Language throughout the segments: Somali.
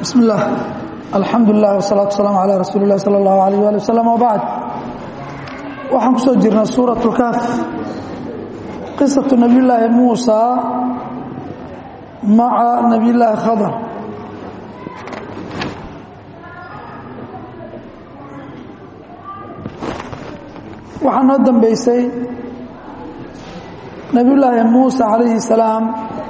bismi اllah alxamdu lilah wsalaatu wasalaamu calaa rasuuli اlah salى اllahu alayh ali wasalam wbacd waxaan ku soo jirnay suuraة اlkaaf qisaةu nabiy llaahi muusa maca nabiy llaahi khadr waxaa noo dambeysay nabiy llaahi muusa calayhi الsalaam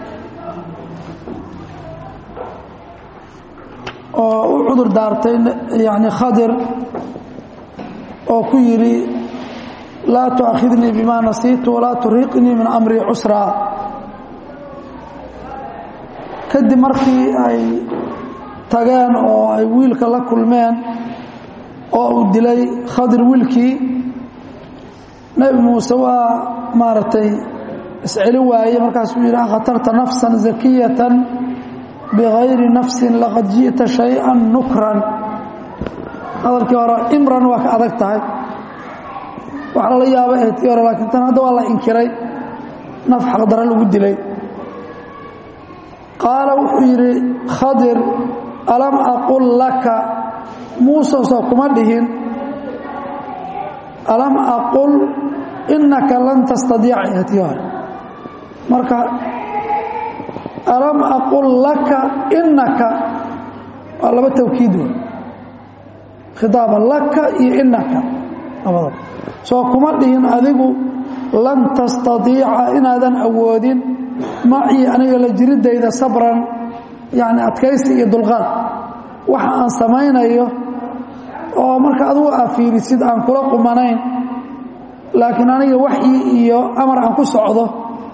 oo u cudur daartay yani khadir oo ku yidhi laa tu'akhidnii bima nasiitu walaa turiiqnii min amrii cusraa kadib markii ay tageen oo ay wiilka la kulmeen oo uu dilay khadir wiilkii nebi muuse waa maaragtay isceli waaye markaasuu yidhi akhatarta nafsan zakiyatan bغayri nafsi laqad jiئta شhayئa nukran hadalkii hore imran waa ka adag tahay wax lala yaaba ahayd tii hore laakiin tan hadda waa la inkiray naf xaqdaro lagu dilay qaala wuxuu yidhi khadir alam aqul laka muuse soo kuma dhihin alam aqul inaka lan tastadiica ahayd tii hore marka alam aqul laka inaka waa laba tawkiid wey khidaaba laka iyo inaka labadaba soo kuma dhihin adigu lan tastadiica inaadan awoodin macii aniga la jiridayda sabran yani adkaysi iyo dulqaad waxa aan samaynayo oo marka adugu aa fiirisid aan kula qumanayn laakiin aniga waxyi iyo amar aan ku socdo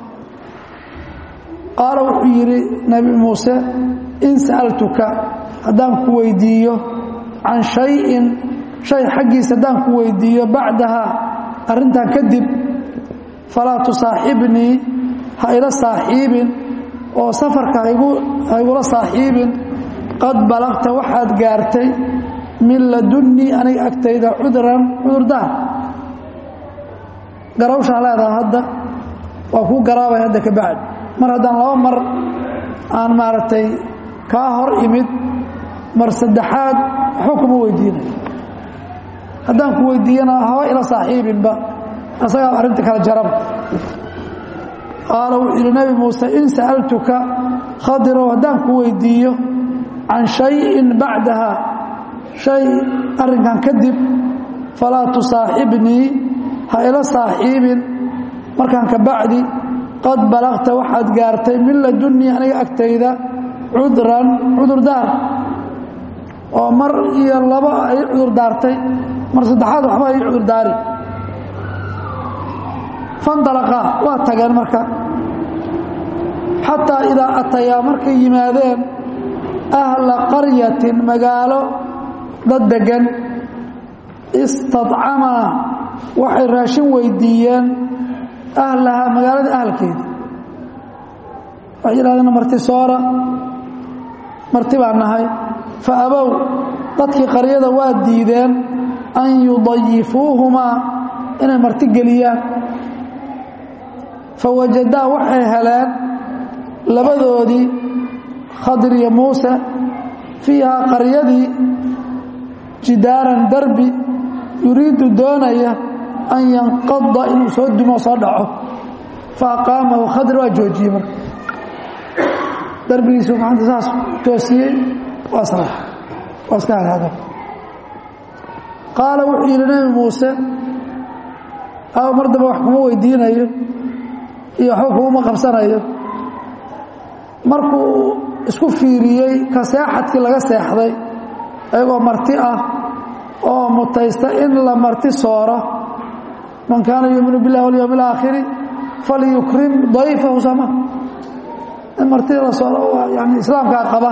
qaala wuxuu yidhi nebi muuse in sa'altuka haddaan ku weydiiyo can shayin shay xaggiisa haddaan ku weydiiyo bacdaha arrintan kadib falaa tusaaxibnii ha ila saaxiibin oo safarka ha igula saaxiibin qad balagta waxaad gaartay min ladunnii aniga agtayda cudran cudurdaar garawshaa leedaha hadda waa kuu garaabay hadda ka bacdi mar haddaan laba mar aan maaragtay kaa hor imid mar saddexaad waxba kuma weydiinayo haddaan ku weydiiyana haba ila saaxiibinba asagaa arrinta kala jaraba qaala wuxuu yidhi nebi muuse in sa'altuka khadirow haddaan ku weydiiyo can shayin bacdaha shay arrinkan kadib falaa tusaaxibnii ha ila saaxiibin markaan ka bacdi qad balagta waxaad gaartay min ladunnii aniga agtayda cudran cudurdaar oo mar iyo laba ay cudur daartay mar saddexaad waxba ay cudurdaari fandalaqaa waa tageen marka xataa idaa atayaa markay yimaadeen ahla qaryatin magaalo dad deggan istadcamaa waxay raashin weydiiyeen ahlahaa magaalada ahalkeeda waxay yidhahdeen marti soora marti baan nahay fa abow dadkii qaryada waa diideen an yudayifuuhumaa inay marti geliyaan fa wajadaa waxay heleen labadoodii khadir iyo muuse fiihaa qaryadii jidaaran darbi yuriidu doonaya an yanqada inuu soo dumo soo dhaco fa aqaamahu khadir waa joojiyey marka darbigiisu gacanta saas toosiyey waa salax waa iska halaada qaala wuxuu yidhi nebi muuse aw mar damba wax kuma weydiinayo iyo waxba kuguma qabsanayo markuu isku fiiriyey ka seexadkii laga seexday ayagoo marti ah oo mutaysta in la marti sooro man kaana yuuminu biاllahi walyowm اlaakhiri falyukrim dayfahu sama in martida la sooro yani islaamkaa qaba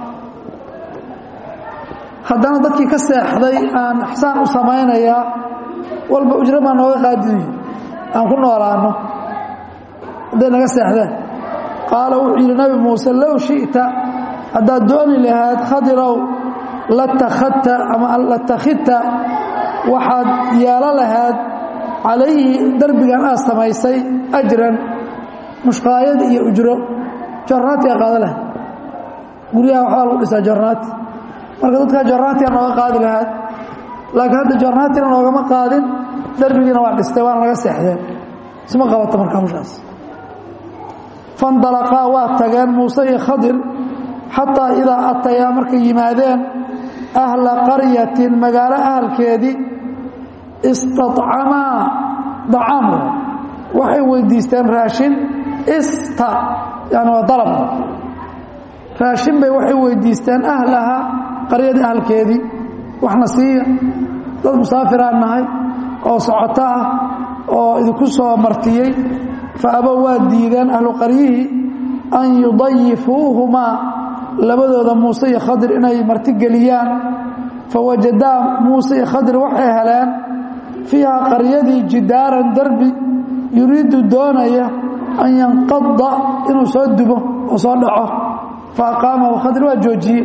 haddana dadkii ka seexday aan ixsaan u samaynayaa walba ujro baa nooga qaadiyo aan ku noolaano hadday naga seexdeen qaala wuxuu yidhi nabi muuse low shiئta haddaad dooni lahayd khadirow latakadta ama latakhidta waxaad yeelo lahayd calayhi derbigan aad samaysay ajran mushqaayad iyo ujro jornaatiga qaada lahayd guryaha waxbaa lagu dhisaa jornaati marka dadkaa jornaatiga nooga qaadi lahaad laakiin hadda jornaatina noogama qaadin derbigiina waa dhistay waana laga seexdeen isma qabato marka hawshaas fandalaqaa waa tageen muuse iyo khadir xataa idaa atayaa markay yimaadeen ahla qaryatin magaalo ahalkeedii istacamaa dacaam waxay weydiisteen raashin ista yani waa dalab raashin bay waxay weydiisteen ahlaha qaryadii ahalkeedii waxna siiya dad musaafiraan nahay oo socoto ah oo idinku soo martiyey fa abow waa diideen ahlu qaryihii an yudayifuuhumaa labadooda muuse iyo khadir inay martigeliyaan fawajadaa muuse iyo khadir waxay heleen fiiha qaryadii jidaaran derbi yuriidu doonaya an yanqada inuu soo dubo oo soo dhaco fa aqaamahu khadir waa joojiyey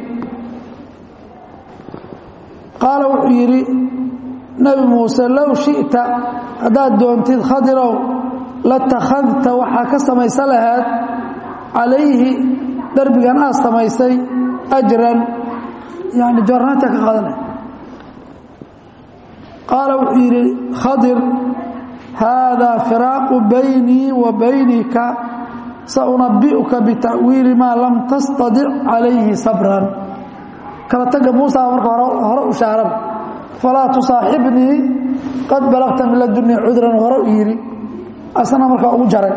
qaala wuxuu yidhi nebi muuse low shi'ta haddaad doontid khadirow latakhadta waxaa ka samaysa lahayd calayhi derbigan aad samaysay ajran yani jornaanta ka qaadanay qaala wuxuu yidhi khadir haadaa firaaqu baynii wa baynika saunabi'uka bita'wiili maa lam tastadic calayhi sabran kala taga muusa marka hore u shaaraba falaa tusaaxibnii qad balagta min ladunnii cudran hore u yidhi asna markaa ugu jaray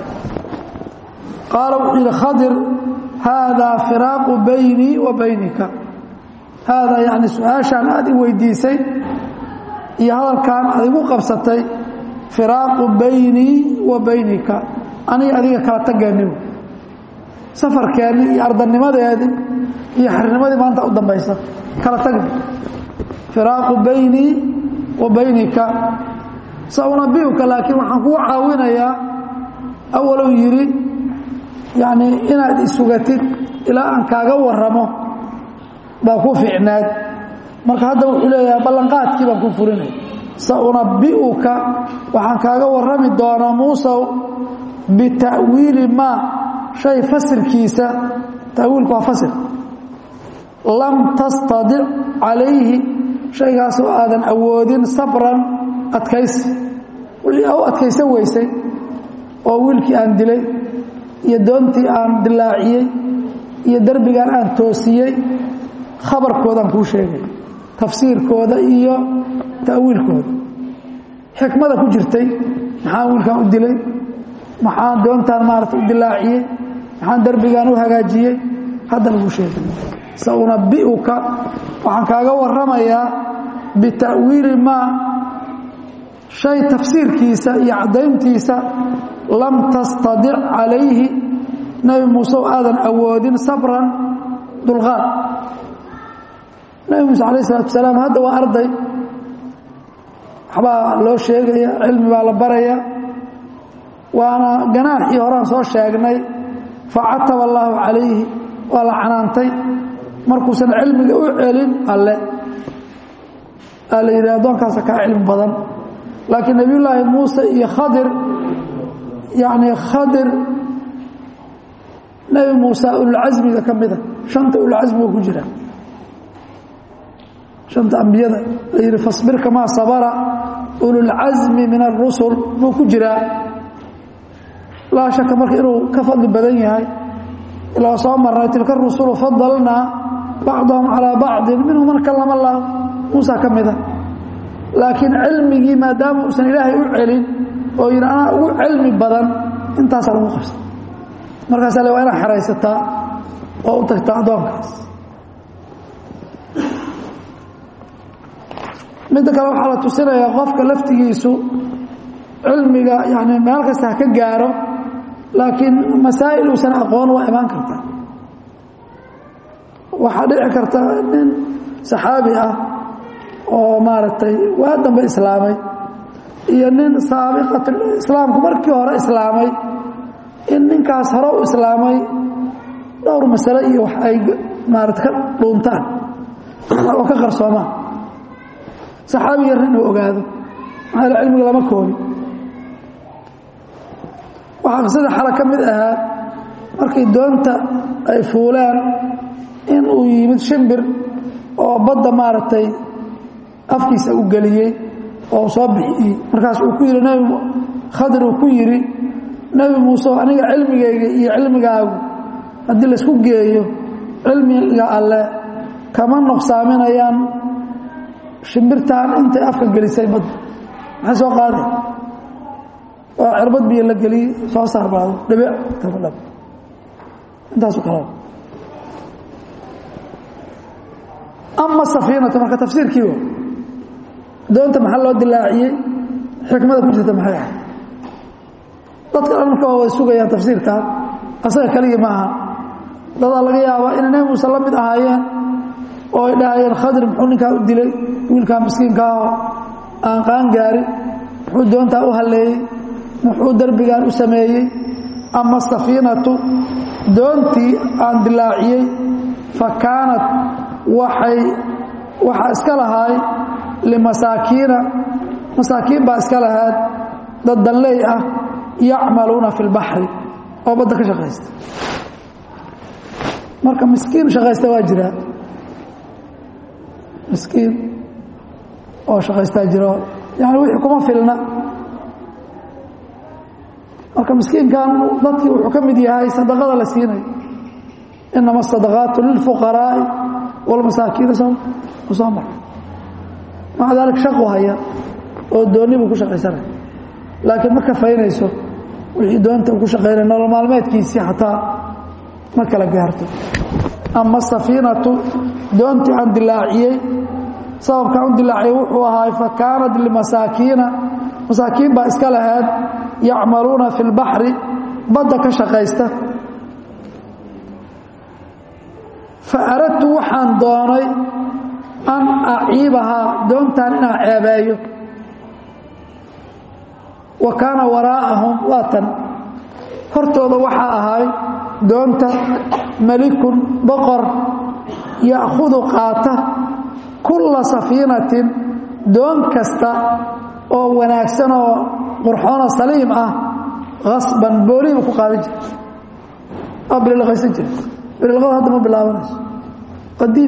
qaala wuxuu yidhi khadir haadaa firaaqu baynii wa baynika haadaa yani su-aashaan aad i weydiisay iyo hadalkaan aad igu qabsatay firaaqu baynii wa baynika aniga adiga kala tageenni safarkeennii iyo ardanimadeedii iyo xirnimadii maanta u dambaysa kala tagni firaaqu baynii wa baynika saunabiuka laakiin waxaan kugu caawinayaa awalow yidhi yacnii inaad isugatid ilaa aan kaaga waramo baa ku fiicnaad marka hadda wuxuu leeyahay ballanqaadkii baan ku furinay saunabi'uka waxaan kaaga warrami doonaa muusow bita'wiili maa shay fasirkiisa ta'wiilku waa fasir lam tastadic calayhi shaygaasoo aadan awoodin sabran adkaysi wixii u adkaysan weysay oo wiilkii aan dilay iyo doontii aan dilaaciyey iyo derbigaan aan toosiyey khabarkoodaan kuu sheegay tafsiirkooda iyo ta'wiilkooda xikmada ku jirtay maxaan wiilkaan u dilay maxaan doontaan maarata u dilaaciyey maxaan derbigaan u hagaajiyey hadda laguu sheegay saunabi'uka waxaan kaaga warramayaa bita'wiili maa shay tafsiirkiisa iyo caddayntiisa lam tastadic calayhi nebi muuse oo aadan awoodin sabran dulqaad nebi muuse calayh isalatu wasalaam hadda waa arday waxbaa loo sheegaya cilmi baa la baraya waana ganaaxii horaan soo sheegnay facataba allaahu calayhi waa la canaantay markuusan cilmiga u celin alle aa la yidhi addoonkaasa kaa cilmi badan laakiin nebiyullaahi muuse iyo khadir yacni khadir nebi muuse ululcasmiga ka mida shanta ululcasmiga ku jira shanta ambiyada la yidhi fasbir kamaa sabara ululcasmi min arusul buu ku jiraa laa shaka marka inuu ka fadli badan yahay ilaa soo marnay tilka rusulu fadalnaa bacdahum calaa bacdin minhum man kallama allah muusa ka mida laakiin cilmigii maadaama uusan ilaahay u celin oo yidhi anaa ugu cilmi badan intaasaa lagu qabsa markaasa le waa inaad xeraysataa oo u tagtaa addoonkaas midda kale waxaa la tusinayaa qofka laftigiisu cilmiga yani meel kasta ha ka gaaro laakiin masaa'il uusan aqoon waa imaan karta waxaa dhici karta nin saxaabi ah oo maaragtay waa dambe islaamay iyo nin saabiqat islaamku markii hore islaamay in ninkaas hore u islaamay dhowr masale iyo wax ay maarata ka dhuuntaan oo ka qarsoomaan saxaabi yarna inuu ogaado maxaa yaele cilmiga lama koobi waxaa qisada xala ka mid ahaa markay doonta ay fuuleen in uu yimid shimbir oo badda maaragtay afkiisa u geliyey oo soo bixiyey markaas uu ku yidhi nebi khadir uu ku yidhi nebi muuse aniga cilmigayga iyo cilmigaagu haddii laysku geeyo cilmiga alle kama nuqsaaminayaan shimbirtaan intay afka gelisay badda maxay soo qaaday waa cirbad biyo la geliyey soo saar baado dhibic kabadhab intaasu kala ama safiinatu marka tafsiirkii doonta maxaa loo dilaaciyey xikmada ku jirta maxay ahay dadka dhan marka waa way sugayaan tafsiirkan asaga keligii ma aha dadaa laga yaabaa inay nebi muuse la mid ahaayeen oo ay dhahayeen khadir muxuu ninkaa u dilay wiilkaa miskiinkaahoo aan qaan gaarin muxuu doontaa u halleeyey muxuu derbigan u sameeyey ama safiinatu doontii aan dilaaciyey fa kaanat waxay waxaa iska lahaay limasaakiina masaakiin baa iska lahaad dad danley ah yacmaluuna fi lbaxri oo badda ka shaqaysta marka miskiin shaqaysta waa jiraa miskiin oo shaqaystaa jiro yani wixii kuma filna marka miskiinkan dadkii wuxuu ka mid yahay sadaqada la siinayo inama asadaqaatu lilfuqaraa'i walmasaakiina soo mara maca daalik shaqu haya oo doonni buu ku shaqaysanaya laakiin ma kafaynayso wixii doonta uu ku shaqaynaya nolol maalmeedkiisii xataa ma kala gaarto ama safiinatu doontii aan dilaaciyey sababkaan u dilaaciyey wuxuu ahaay fa kaanat limasaakiina masaakiin baa iska lahayd yacmaluuna fi lbaxri badda ka shaqaysta fa aradtu waxaan doonay an aciibahaa doontaan inaan ceebeeyo wa kaana waraa'ahum waatan hortooda waxaa ahay doonta malikun boqor ya'khudu qaata kulla safiinatin doon kasta oo wanaagsan oo qurxoonoo saliim ah hasban boolihiibu ku qaadan jira oo bililqaysan jira bililqada hadda ma bilaabanayso qadiim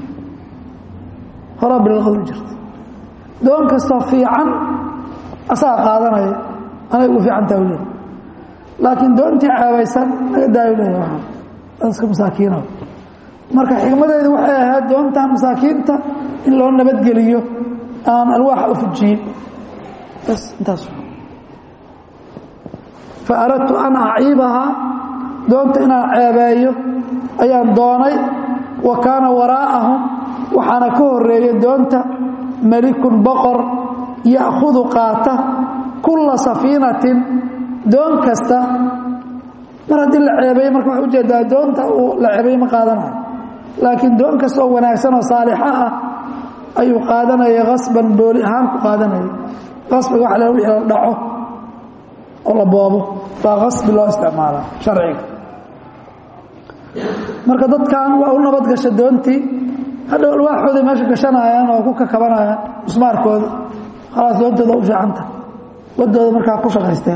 horaa bililqada u jirta doon kastoo fiican asaga qaadanaya anay ugu fiicantaa u leehay laakiin doontii ceebaysan naga daayo leeya waa dadka masaakiina marka xikmadeedu waxay ahayd doontan masaakiinta in loo nabadgeliyo aan alwaaxa u fujiyin bas intaas fa aradtu an aciibahaa doonta inaan ceebeeyo ayaan doonay wa kaana waraa'ahum waxaana ka horeeya doonta malikun boqor ya'khudu qaata kulla safiinatin doon kasta mar haddii la ceebeeye marka waxaa ujeedaa doonta uu la ceebeeye ma qaadanayo laakiin doon kastaoo wanaagsan oo saalixa ah ayuu qaadanaya kasban booli ahaan ku qaadanaya qasbiga waxa la wixii la dhaco oo la boobo baa qasbi loo isticmaalaa sharciga marka dadkan waa u nabad gasha doontii hadhow alwaaxooday meesha gashanayaan oo ku kakabanayaan musmaarkooda khalaas doontooda u fiicanta wadooda markaa ku shaqaysteen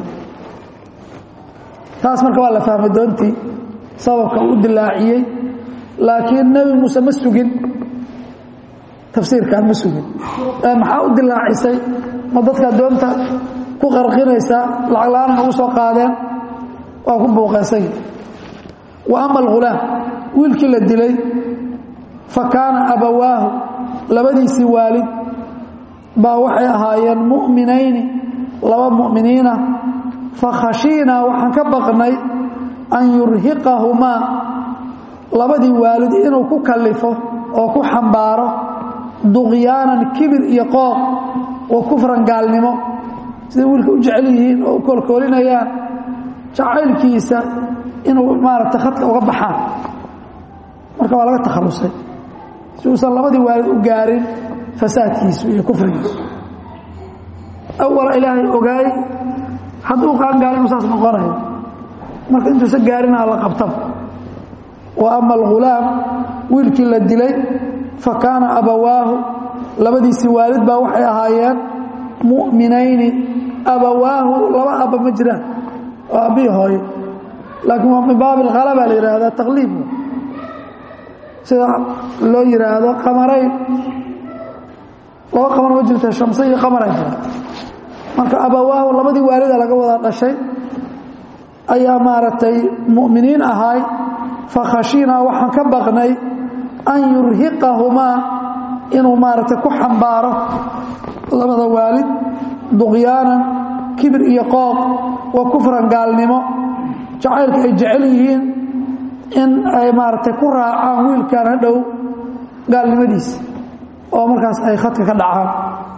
taas marka waa la fahmay doontii sababka u dilaaciyey laakiin nebi muuse ma sugin tafsiirkan ma sugin maxaa u dilaacisay ma dadka doonta ku qarqinaysaa lacag la-aan ugu soo qaadeen waa ku buuqeysay wa ama alghulaam wiilkii la dilay fa kaana abawaahu labadiisii waalid baa waxay ahaayeen mu'minayni laba mu'miniina fa khashiinaa waxaan ka baqnay an yurhiqahumaa labadii waalid inuu ku kallifo oo ku xambaaro duqyaanan kibir iyo qooq wa kufran gaalnimo siday wiilka u jecel yihiin oo u koolkoolinayaan jacaylkiisa inuu maaragtay khadka uga baxaan marka waa laga takhallusay si uusan labadii waalid u gaarin fasaadkiisu iyo kufrigiisu awala ilaahay ogaay hadduu qaangaaro inuu saas noqonayo marka intuusa gaarina alla qabtaba wa ama alghulaam wiilkii la dilay fa kaana abawaahu labadiisii waalid baa waxay ahaayeen mu'minayni abawaahu laba abba ma jiraan oo abbihii hooyo laakiin waa min baabi alkhalaba la yidhaahdaa taqliib sida loo yidhaahdo qamarayn laba qamar ma jirta shamse iyo qamara jira marka abawaahu labadii waalida laga wada dhashay ayaa maaragtay mu'miniin ahaay fakhashinaa waxaan ka baqnay an yurhiqahumaa inuu maaragtay ku xambaaro labada waalid duqyaanan kibir iyo qooq wa kufran gaalnimo jacaylka ay jecel yihiin in ay maaragtay ku raacaan wiilkan hadhow gaalnimadiisa oo markaas ay khadka ka dhacaan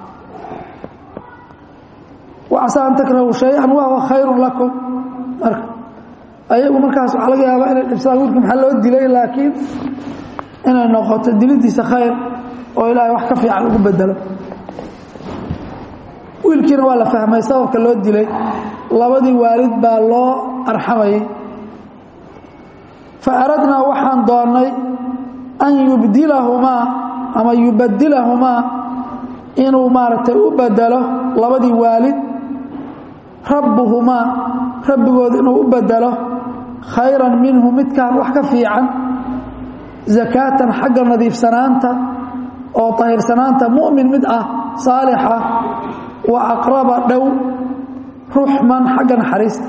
wacasaa an takrahu shay-an wahuwa khayrun lakum marka ayagu markaas waxaa laga yaabaa inay dhibsadaan wiilka maxaa loo dilay laakiin inay noqoto dilidiisa khayr oo ilaahay wax ka fiican ugu bedelo wiilkiina waa la fahmay sababka loo dilay labadii waalid baa loo arxamayay fa aradnaa waxaan doonnay an yubdilahumaa ama yubadilahumaa inuu maaragtay u bedelo labadii waalid rabbuhumaa rabbigood inuu u bedelo khayran minhu midkaan wax ka fiican zakaatan xagga nadiifsanaanta oo tahirsanaanta mu'min mid ah saalixa wa aqraba dhow ruxman xagga naxariista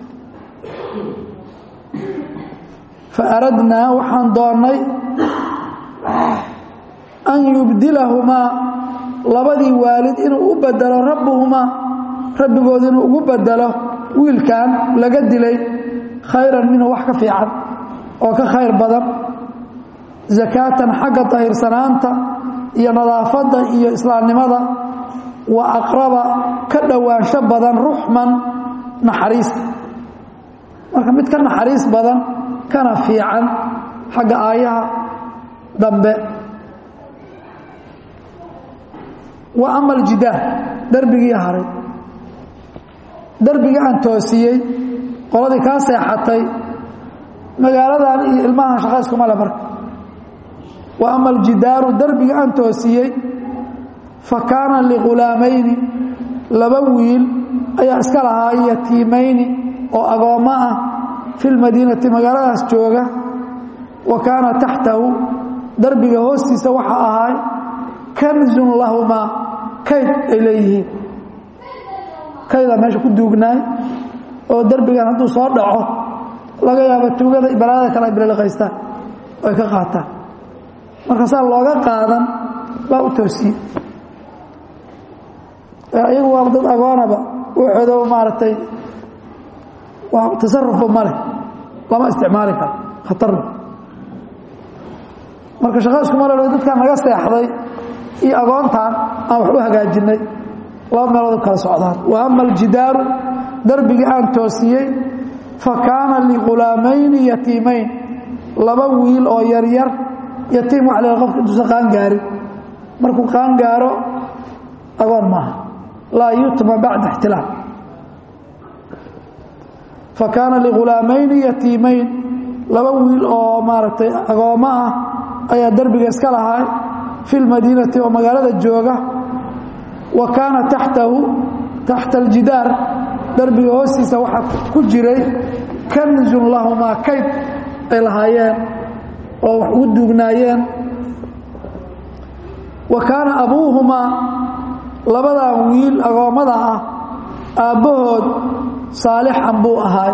fa aradnaa waxaan doonnay an yubdilahumaa labadii waalid inuu u bedelo rabbuhumaa rabbigood inuu ugu bedelo wiilkan laga dilay khayran minhu wax ka fiican oo ka khayr badan zakaatan xagga tahirsanaanta iyo nadaafadda iyo islaamnimada wa aqraba ka dhowaansho badan ruxman naxariista marka mid ka naxariis badan kana fiican xagga aayaha dambe wa ama aljidaar darbigii haray darbigii aan toosiyey qoladii kaa seexatay magaaladan iyo ilmahan shaqa iskuma le marka wa ama aljidaaru darbigii aan toosiyey fa kaana lighulaamayni laba wiil ayaa iska lahaa yatiimayni oo agoommo ah fi lmadiinati magaaladaas jooga wa kaana taxtahu darbiga hoostiisa waxa ahaay kanzun lahumaa kayd ay leeyihiin kaydaa meesha ku duugnaay oo derbigan hadduu soo dhaco laga yaabo tuugada balaadada kale ay bililiqaystaan oo ay ka qaataan marka saa looga qaadan baa u toosiyey iyagu waa dad agoonaba waxooda maaragtay waa tasarufba ma leh lama isticmaali karo khatarna marka shaqa iskuma lelo dadkaan naga seexday iyo agoontaan aan wax u hagaajinay laba meelood kala socdaan wa ama aljidaaru darbigii aan toosiyey fa kaana lighulaamayni yatiimayn laba wiil oo yaryar yatiim waxa la qofka intuusan qaangaarin markuu qaangaaro agoon maaha laa yutma bacda ixtilaam fa kaana lighulaamayni yatiimayn laba wiil oo maaragtay agoommo ah ayaa derbiga iska lahay fi lmadiinati oo magaalada jooga wa kaana taxtahu taxta aljidaar derbiga hoostiisa waxaa ku jiray kanzun lahumaa kayd ay lahaayeen oo wax ugu duugnaayeen wa kaana abuuhumaa labadan wiil agoommada ah aabbahood saalixan buu ahaay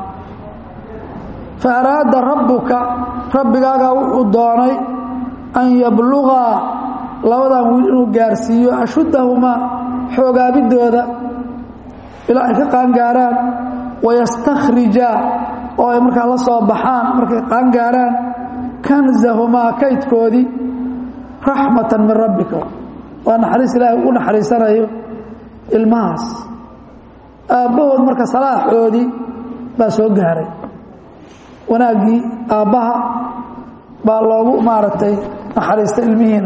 fa araada rabbuka rabbigaagaa wuxuu doonay an yablugaa labadan wiil inuu gaarsiiyo ashuddahumaa xoogaabiddooda ilaa ay ka qaangaaraan wayastakrijaa oo ay markaa la soo baxaan markay qaangaaraan kanzahumaa kaydkoodii raxmatan min rabbika waa naxariis ilaahay ugu naxariisanayo ilmahaas aabbahood marka salaaxoodii baa soo gaaray wanaaggii aabbaha baa loogu maaragtay naxariistay ilmihiina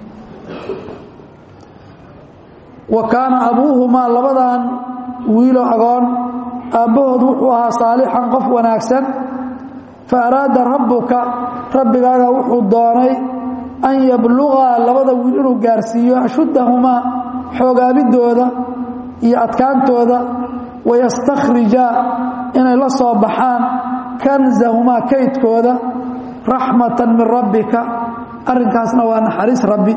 wa kaana abuuhumaa labadan wiilo agoon aabbahood wuxuu ahaa saalixan qof wanaagsan fa araada rabbuka rabbigaaga wuxuu doonay an yablugaa labada wiil inuu gaarsiiyo ashuddahumaa xoogaabiddooda iyo adkaantooda wayastakrijaa inay la soo baxaan kanzahumaa kaydkooda raxmatan min rabbika arrinkaasna waa naxariis rabbi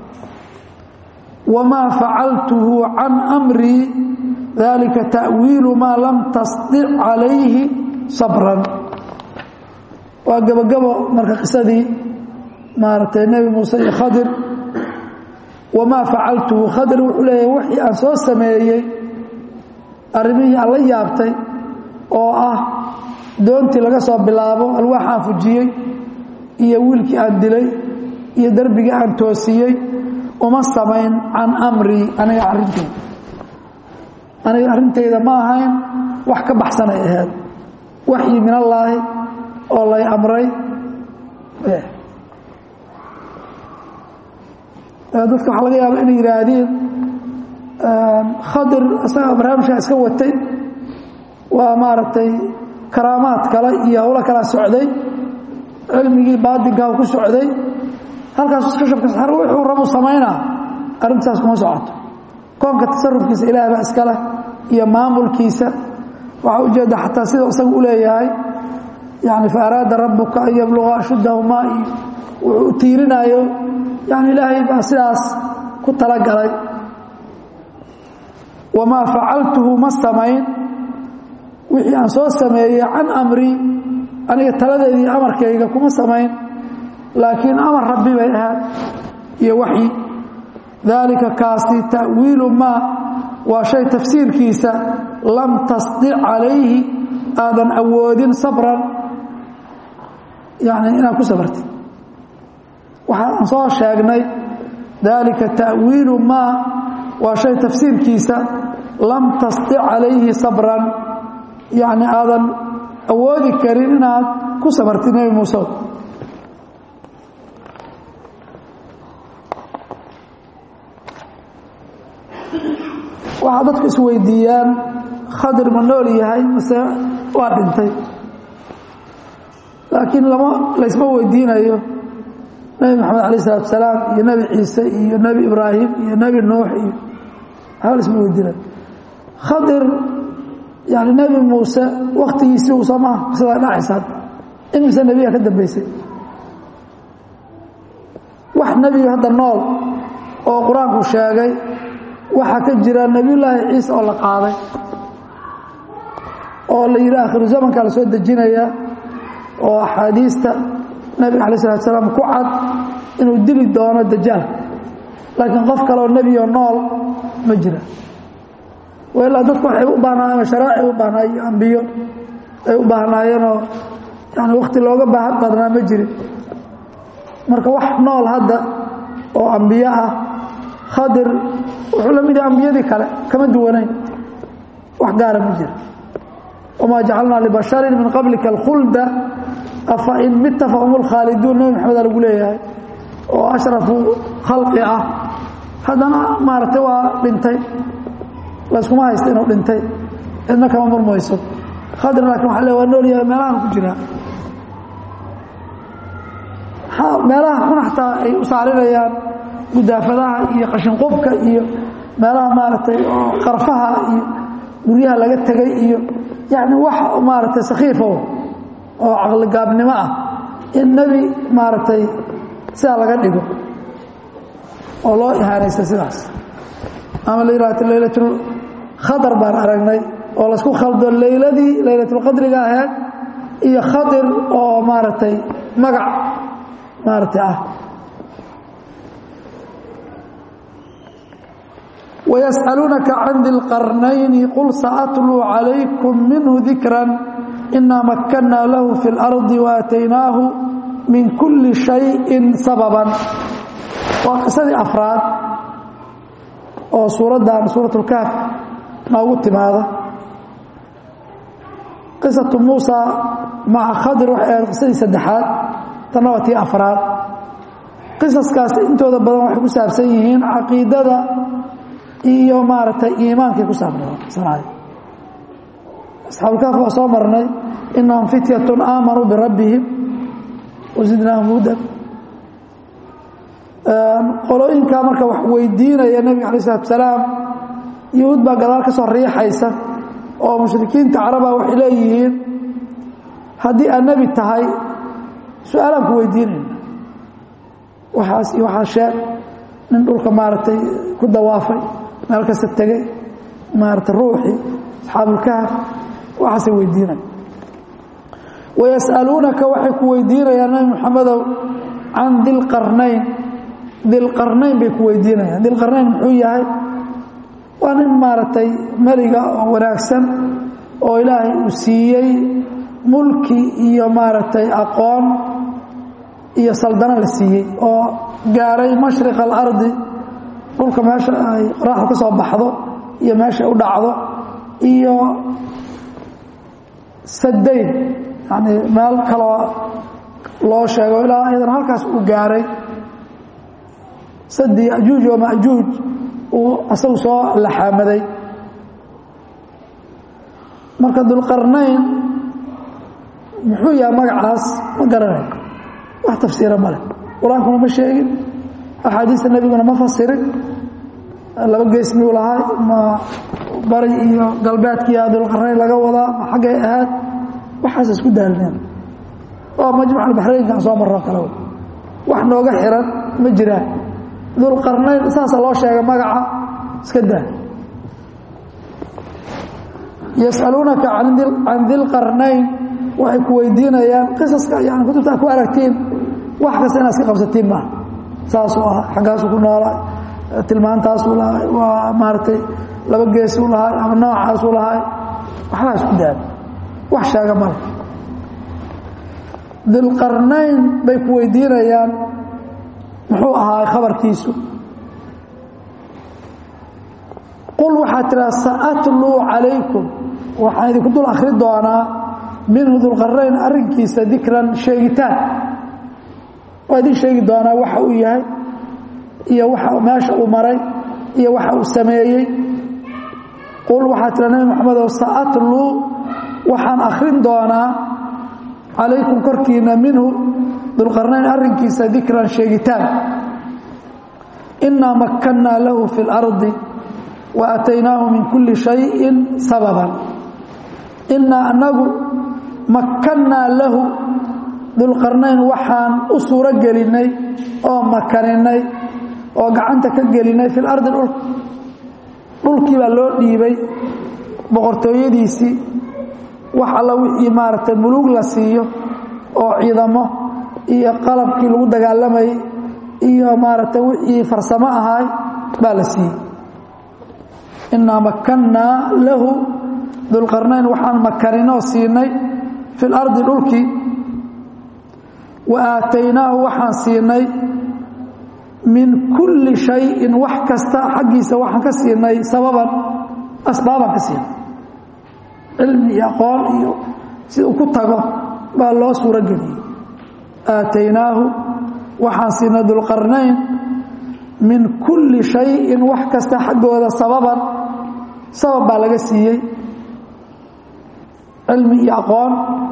wamaa facaltuhu can amrii dalika ta'wiilu maa lam tasdic calayhi sabran waa gebogabo marka qisadii maaragtay nebi muuse iyo khadir wamaa facaltuhu khadir wuxuu leeyahay wixii aan soo sameeyey arrimihii aan la yaabtay oo ah doontii laga soo bilaabo alwaaxaan fujiyey iyo wiilkii aan dilay iyo derbigii aan toosiyey uma samayn can amrii aniga arrinteyda aniga arrintayda ma ahayn wax ka baxsanay ahayd waxyi min allaahi oo lay amray dadka waxaa laga yaaba inay yidhaahdeen khadir isaga barnaamijkaa iska watay waa maaragtay karaamaad kale iyo howlo kala socday cilmigii baadinkaa ku socday halkaas iska shabka saar wuxuu rabu samaynaa arrintaas kuma socoto koonka tasarufkiisa ilaah baa iska leh iyo maamulkiisa waxaa ujeedda xataa sida isaga u leeyahay yani fa araada rabuka an yabluga ashuddahumaa iyo wuxuu u tiirinaayo yani ilaahay baa sidaas ku talagalay wamaa facaltuhu ma samayn wixii aan soo sameeyey can amri aniga taladeedii amarkayga kuma samayn laakiin amar rabbi bay ahaad iyo waxyi daalika kaasi ta'wiilu maa waa shay tafsiirkiisa lam tasdic calayhi aadan awoodin sabran yani inaad ku sabartid waxaan soo sheegnay daalika ta'wiilu maa waa shay tafsiirkiisa lam tasdic calayhi sabran yacni aadan awoodi karin inaad ku sabartid nebi muuse waxaa dadku isweydiiyaan khadir ma nool yahay mase waa dhintay laakiin lama laysma weydiinayo nebi maxamed alayh isalatu asalaam iyo nebi ciise iyo nebi ibraahim iyo nebi nuux iyo waxba laysma weydiinayo khadir yani nebi muuse waktigiisii uu soo maha qisadaa dhacaysa imise nebiga ka dambeysay wax nebiga hadda nool oo qur-aanku sheegay waxaa ka jira nebiyullaahi ciise oo la qaaday oo la yidhi akhiru zamankaa la soo dejinaya oo axaadiista nebiga alay salatu salaam ku cad inuu dili doono dajaal laakiin qof kaleoo nebiyo nool ma jira ilaa dadku waxay u baahnaayeen sharaaci u baahnaay iyo ambiyo ay u baahnaayeenoo yani wakti looga baahan badnaa ma jirin marka wax nool hadda oo ambiyo ah khadir wuxuu la mid yahay ambiyadii kale kama duwanayn wax gaara ma jira wamaa jacalnaa libasharin min qablika alkhulda afa in mita fahum lkhaaliduun nebi maxameda lagu leeyahay oo ashrafu khalqi ah haddana maaragtay waa dhintay layskuma haysta inuu dhintay cidna kama murmayso khadir laakin waa le waa nool yahay meelahan ku jiraa meelaha xun xataa ay u saarinayaan gudaafadaha iyo qashinqubka iyo meelaha maaragtay oo qarfaha iyo guryaha laga tegay iyo yani wax maaragtay sakhiifo oo caqligaabnimo ah in nebi maaragtay sidaa laga dhigo oo loo ihaanaysta sidaas ama la yihahto laylatul khadar baan aragnay oo laysku khaldo layladii laylatulqadriga ahayd iyo khadir oo maaragtay magac maaragtay ah ويسألونك عن ذي القرنين قل سأتلو عليكم منه ذكرا إنا مكنا له في الأرض وآتيناه من كل شيء سببا وقصدي أفراد oo suuraddan suuraة الكهف noogu timaada qisaةu muuسى maca khadir waxay ahayd qisadii saddexaad tanna waa tii afraad qisaskaas intooda badan waxay ku saabsan yihiin caqiidada iyo maaragtay iimaankay ku saabsanay asxaabulkaaf waa soo marnay inahum fityat aamanuu birabbihim wazidnaahum hudan qolooyinkaa marka wax weydiinaya nebiga alay isalatu salaam yahuud baa gadaal ka soo riixaysa oo mushrikiinta caraba waxay leeyihiin haddii aad nebi tahay su-aalaan ku weydiinayna waxaas iyo waxaa sheeg nin dhulka maaragtay ku dawaafay meel kasta tegey maaragtay ruuxii asxaabulkahaf waxaasay weydiinaya wayas'aluunaka waxay ku weydiinayaan nabi moxamedow can dilqarnayn dilqarnayn bay ku weydiinayaan dilqarnayn muxuu yahay waa nin maaragtay meliga oo wanaagsan oo ilaahay uu siiyey mulki iyo maaragtay aqoon iyo saldano la siiyey oo gaaray mashriq alardi dhulka meesha ay qoraxda ka soo baxdo iyo meesha u dhacdo iyo sadayn yani meel kaloo loo sheego ilaa ayadana halkaas uu gaaray sadi ajuuj oo majuuj uu asagu soo laxaamaday marka dulqarnayn muxuu yahay magacaas ma garanayo wax tafsiira ma leh qur-aankuna ma sheegin axaadiista nebiguna ma fasirin laba gees miyuu lahay ma bari iyo galbeedkiiyaa dulqarnayn laga wadaa ma xaggay ahaad waxaas isku daalineen oo majmuc albaxraynka aan soo marro kale wax nooga xiran ma jiraan dulqarnayn saasa loo sheegay magaca iska daa yasaluunaka can dilqarnayn waxay ku weydiinayaan qisaska yani kutubta ad ku aragtiin wax kasta inaad iska qabsatiin maaha saasuu ah xaggaasuu ku noolaa tilmaantaasuu lahay waa maaragtay laba geesuu lahay ama noocaasuu lahay waxbaa isku daali wax sheega male dilqarnayn bay ku weydiinayaan muxuu ahaay khabarkiisu qul waxaad tidhaha saatluu calaykum waxaan idinku dul akhri doonaa minhu dulqarnayn arrinkiisa dikran sheegitaan waa idin sheegi doonaa waxa uu yahay iyo waxa meesha uu maray iyo waxa uu sameeyey qul waxaad tidhaha nabi maxamedow saatluu waxaan akhrin doonaa calaykum korkiina minhu dulqarnayn arrinkiisa dikran sheegitaan inaa makkannaa lahu fi اlardi wa aataynaahu min kulli shayin sababan inaa anagu makkannaa lahu dulqarnayn waxaan u suuro gelinay oo makaninay oo gacanta ka gelinay fi lardi dhulka dhulkii baa loo dhiibay boqortooyadiisii wax alla wixii maaragtay muluug la siiyo oo ciidamo iyo qalabkii lagu dagaalamayay iyo maaragtay wixii farsamo ahaay baa la siiyey inaa makkannaa lahu dulqarnayn waxaan makaninoo siinay fi lardi dhulkii wa aataynaahu waxaan siinay min kulli shayin wax kasta xaggiisa waxaan ka siinay sababan asbaabaan ka siinay cilmi iyo aqoon iyo si uu ku tago baa loo suuro geliyey aataynaahu waxaan siinay dulqarnayn min kulli shayin wax kasta xaggooda sababan sabab baa laga siiyey cilmi iyo aqoon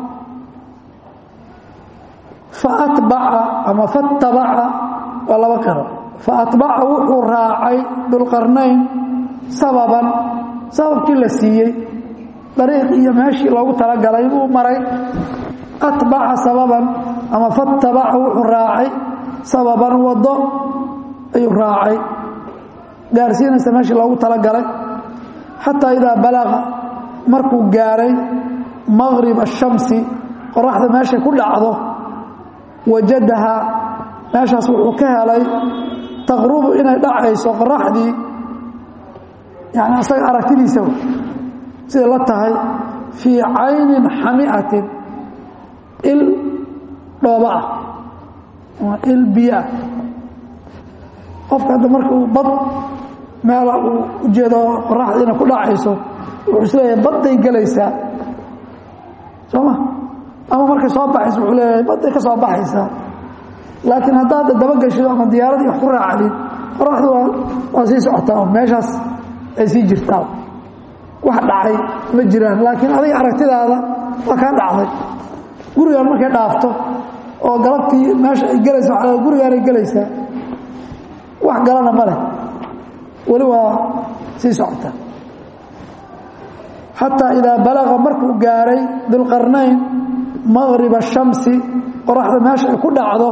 faatbaca ama fattabaca waa laba qiro faatbaca wuxuu raacay dulqarnayn sababan sababkii la siiyey dariiq iyo meeshii loogu talagalay buu maray atbaca sababan ama fattabaca wuxuu raacay sababan waddo ayuu raacay gaarsiinaysa meeshii loogu talagalay xataa idaa balaqa markuu gaaray maqrib ashamsi qoraxda meeshay ku dhacdo wajadaha meeshaas wuxuu ka helay taqrubu inay dhacayso qoraxdii yani asaga aragtidiisa siday la tahay fii caynin xamiatin il dhooba ah ama il biyo ah qofka hadda marka uu bad meela uu ujeedo qoraxda inay ku dhacayso wuxuu isleeyahay badday gelaysaa soo ma ama markay soo baxayso wuxuu leeyahay badday ka soo baxaysaa laakiin haddaad dabageshido ama diyaaradii wax ku raacdid qoraxdu waa waa sii socotaa oo meeshaas ay sii jirtaa wax dhacay ma jiraan laakiin adiga aragtidaada waa kaa dhacday gurigaan markay dhaafto oo galabtii meesha ay gelaysa waa gurigaanay gelaysaa wax galana ma leh weli waa sii socotaa xataa idaa balaqa markuu gaaray dulqarnayn maqriba shamsi qoraxda meesha ay ku dhacdo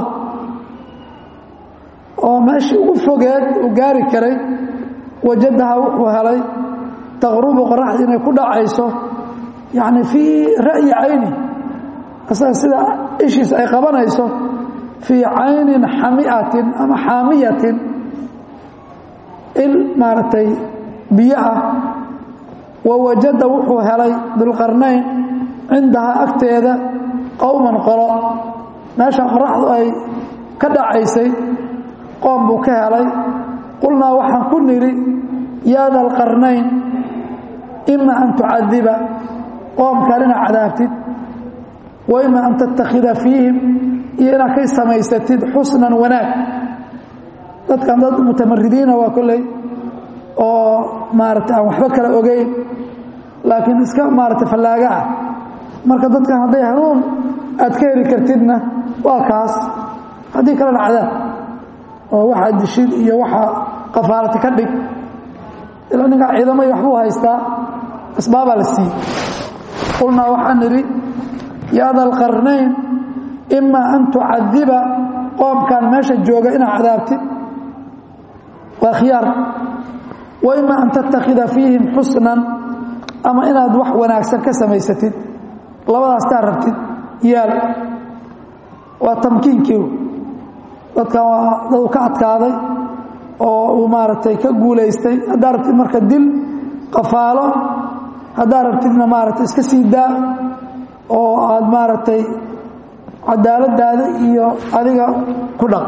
oo meeshii ugu fogeed uu gaari karay wajadaha wuxuu helay taqrubu qoraxda inay ku dhacayso yacni fii ra'yi cayni asaga sida ishiisa ay qabanayso fii caynin xamiatin ama xaamiyatin il maaragtay biyo ah wa wajada wuxuu helay dulqarnayn cindahaa agteeda qowman qolo meesha qoraxdu ay ka dhacaysay qoom buu ka helay qulnaa waxaan ku nidhi yaa da alqarnayn ima an tucadiba qoomkan inaad cadaabtid wa ima an tattakhida fiihim iyo inaad kay samaysatid xusnan wanaag dadkan dad mutamaridiina waa kolley oo maarata aan waxba kala ogeyn laakiin iska maarata fallaaga ah marka dadkan hadday hanuun aad ka heli kartidna waa kaas haddii kalena cadaab oo waxaa dishid iyo waxaa qafaalati ka dhig ilaa ninkaa ciidamo iyo waxbuu haystaa asbaabaa la siiyey qulnaa waxaan nidhi yaa da alqarnayn imaa an tucadiba qoomkan meesha jooga inaad cadaabtid waa khiyaar wa ima an tattakhida fiihim xusnan ama inaad wax wanaagsan ka samaysatid labadaas taa rabtid yaal waa tamkiinkii dadkan waa dadu ka adkaaday oo uu maaragtay ka guulaystay haddaa rabtid marka dil qafaalo haddaa rabtidna maaragtay iska sii daa oo aad maaragtay cadaaladaada iyo adiga ku dhaq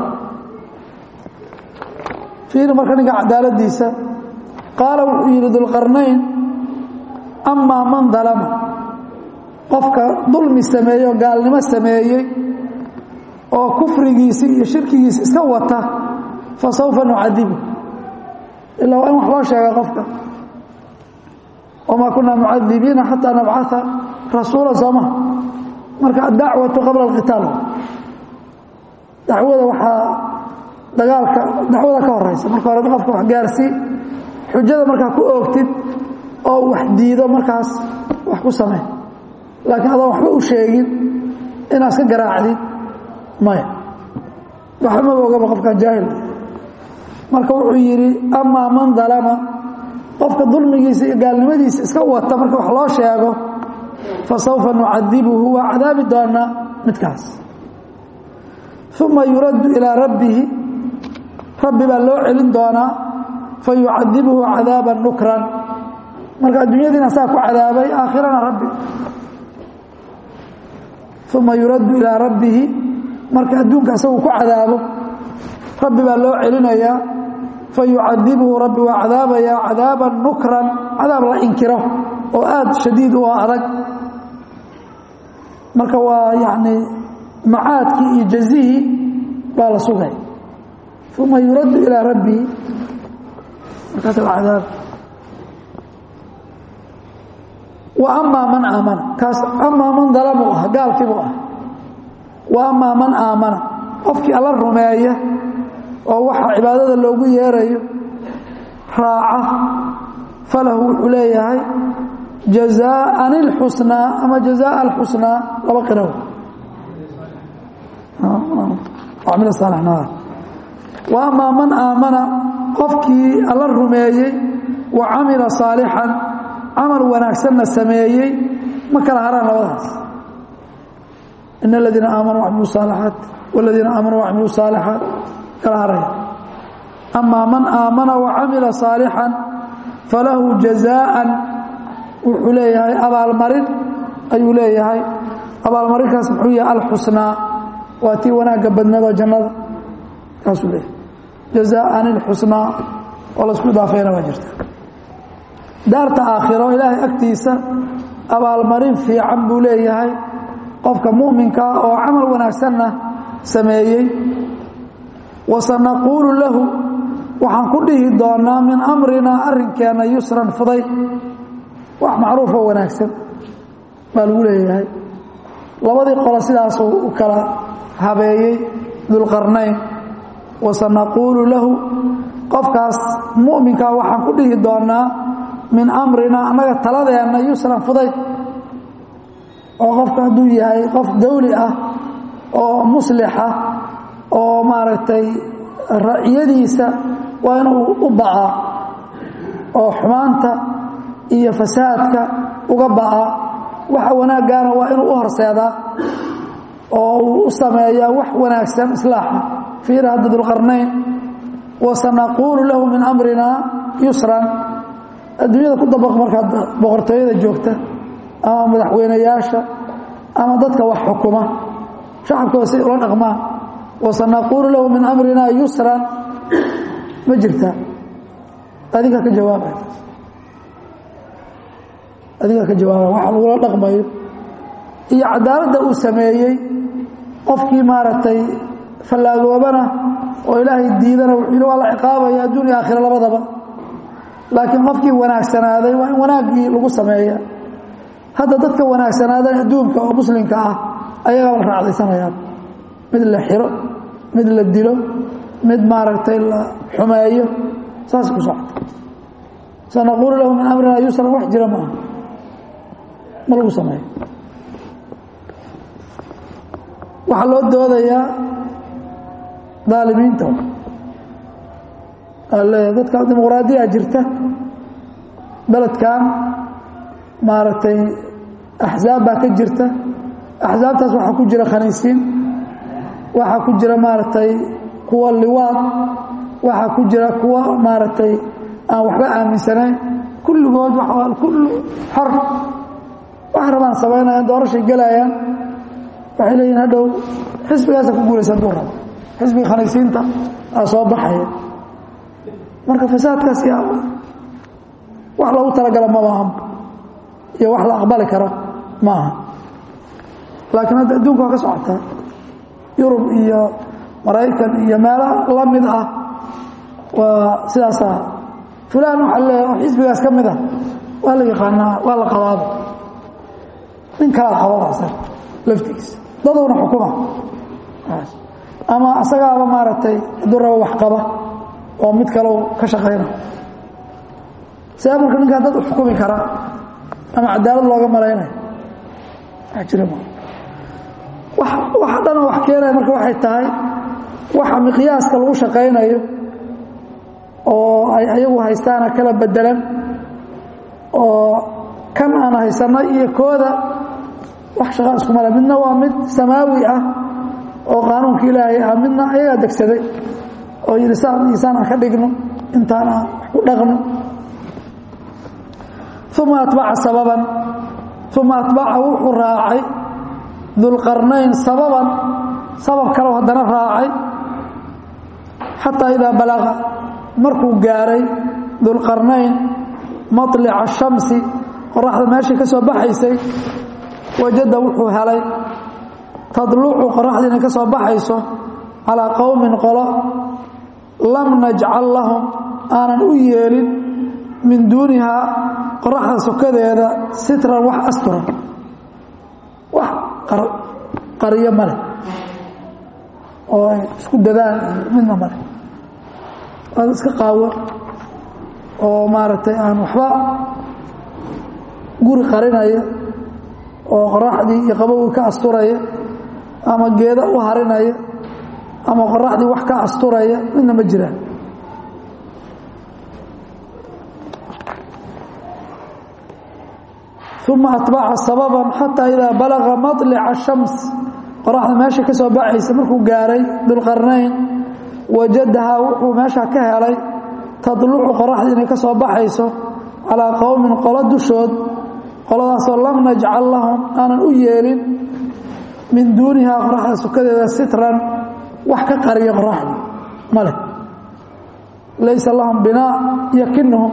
fiiri marka ninka cadaaladiisa qaala wuxuu yidhi dulqarnayn amaa man dalama qofka dulmi sameeyey oo gaalnimo sameeyey oo kufrigiisi iyo shirkigiisi iska wata fa sawfa nucadibu ilaa waa in wax loo sheega qofka wamaa kunaa mucadibiina xataa nabcaa rasuula sooma marka addacwatu qabla alqitaal dacwada waxaa dagaalka dacwada ka horeysa marka hore qofka wax gaarsii xujada markaa ku oogtid oo wax diido markaas wax ku samey laakiin adoon waxba u sheegin inaad iska garaacdid maya waxba maba ogaba qofkan jaahil marka wuxuu yidhi amaa man dalama qofka dulmigiisa iyo gaalnimadiisa iska wata marka wax loo sheego fa sawfa nucadibuhu waa cadaabi doonaa midkaas uma yuraddu ilaa rabbihi rabbi baa loo celin doonaa fa yucadibuhu cadaaban nukran marka adduunyadiina saa ku cadaabay aakhirana rabbi uma yuraddu ilaa rabbihi marka adduunka isagu ku cadaabo rabbi baa loo celinayaa fa yucadibuhu rabbi waa cadaabayaa cadaaban nukran cadaab la inkiro oo aad shadiid u ah adag marka waa yacni macaadkii iyo jazihii baa la sugay uma yuraddu ilaa rabbihi markaas waa cadaab wa amaa man aamana kaas amaa man dalamuu ah gaalkiibuu ah wa amaa man aamana qofkii alla rumeeya oo waxa cibaadada loogu yeerayo raaca falahu wuxuu leeyahay jazaaan اlxusnaa ama jazaa alxusnaa laba qiraw wa amaa man aamana qofkii alla rumeeyey wa camila saalixan camal wanaagsanna sameeyey ma kala haraan labadaas in aladiina aamanuu wacmiluu saalixaat waladiina aamanuu wacmiluu saalixaat kala haraya amaa man aamana wacamila saalixan falahu jazaaan wuxuu leeyahay abaalmarin ayuu leeyahay abaalmarinkaas muxuu yahay alxusnaa waa tii wanaagga badnado jannada kaasuu leeyahay jazaaan ilxusnaa oo laisku idaafayna waa jirta daarta aakhiro ilaahay agtiisa abaalmarin fiican buu leeyahay qofka mu'minkaa oo camal wanaagsanna sameeyey wasanaquulu lahu waxaan ku dhihi doonaa min amrinaa arrinkeenna yusran fuday wax macruufoo wanaagsan baa lagu leeyahay labadii qolo sidaasuu u kala habeeyey dulqarnayn wasanaquulu lahu qofkaas mu'minkaa waxaan ku dhihi doonaa min amrinaa annaga taladeenna yusran fudayd oo qofka hadduu yahay qof dawli ah oo muslixa oo maaragtay raciyadiisa waa inuu u ba'aa oo xumaanta iyo fasaadka uga ba'aa waxa wanaaggaana waa inuu u horseedaa oo uu u sameeyaa wax wanaagsan islaaxa fiira hadda dulqarnayn wasanaquulu lahu min amrina yusran adduunyada ku dabaq markaad boqortooyada joogta ama madaxweynayaasha ama dadka wax xukuma shacabkooda say ula dhaqmaan wasanaquulu lahu min amrina yusran ma jirtaa adinkaa ka jawaabay adinkaa ka jawaabay waxa lagula dhaqmayo iyo cadaaladda uu sameeyey qofkii maaragtay fallaagoobana oo ilaahay diidana wuxuu yidhi waa la ciqaabaya adduun iyo aakhira labadaba laakiin qofkii wanaagsanaaday waa in wanaaggii lagu sameeya hadda dadka wanaagsanaaday adduunka oo muslimka ah ayagaa la raacdaysanayaan mid la xiro mid la dilo mid maaragtay la xumeeyo saas ku socota sanaquulu lahu min amrina yusran wax jira maaha ma lagu sameeyo waxaa loo doodayaa daalimiinta leeya dadka dimuqraadiya jirta beledkan maaragtay axzaab baa ka jirta axsaabtaas waxaa ku jira khaniisiin waxaa ku jira maaragtay kuwa liwaad waxaa ku jira kuwa maaragtay aan waxba aaminsanayn kulligood kullu xor wax rabaan samaynayaan doorashay gelayaan waxay leeyihin hadhow xisbigaasa ku guulaysan duu rabo xisbiga khaniisiinta aa soo baxaya marka fasaadkaas yaa wax lagu talagala ma maaha iyo wax la aqbali kara ma aha laakiin hadda adduunka waa ka socotaa yurub iyo maraykan iyo meelo la mid ah waa sidaasa fulaan waxaa leeya xisbigaas ka mid ah waa la yaqaanaa waa la qabaaba nin kalaa qababasa laftigiisa dadowna xukuma ama asagaaba maaragtay hadduu rabo wax qaba oo mid kalow ka shaqayna see marka ninkaa dad u xukumi karaa ama cadaalad looga malaynayo wax jira ma waxa dhan wax keenaya marka waxay tahay waxa miqyaaska lagu shaqaynayo oo ay ayagu haystaana kala bedelan oo kan aan haysanno iyo kooda wax shaqa iskumale midna waa mid samaawi ah oo qaanuunka ilaahay ah midna ayagaa degsaday oo yidhi saan iyo saan aan ka dhigno intaan aan wax ku dhaqno uma atbaca sababan uma atbaca wuxuu raacay dulqarnayn sababan sabab kaleo haddana raacay xataa idaa balaqa markuu gaaray dulqarnayn maطlica shamsi qoraxda meeshii ka soo baxaysay wajada wuxuu helay tadlucu qoraxdii inay ka soo baxayso calaa qowmin qolo lam najcal lahum aanan u yeelin min duunihaa qoraxda sokadeeda sitran wax astura wax qaryo ma leh oo ay isku dadaan iyo midna ma leh waad iska qaawo oo maaragtay aan waxba guri qarinaya oo qoraxdii iyo qabowgii ka asturaya ama geeda u harinaya ama qoraxdii wax ka asturaya midna ma jiraan uma atbaca sababan xataa idaa balaga maطlica shams qoraxda meesha ka soo baxaysa markuu gaaray dulqarnayn wajadahaa wuxuu meesha ka helay tadlucu qoraxdii inay ka soo baxayso calaa qowmin qolo dushood qoladaasoo lam najcal lahum aanan u yeelin min duunihaa qoraxda sukadeeda sitran wax ka qariya qoraxdii ma leh laysa lahum binaa yakinuhum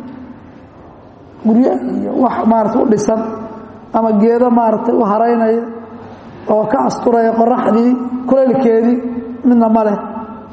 guryo iyo wax maarata u dhisan ama geedo maaragtay u haraynaya oo ka asturaya qoraxdii kulaylkeedii midna ma leh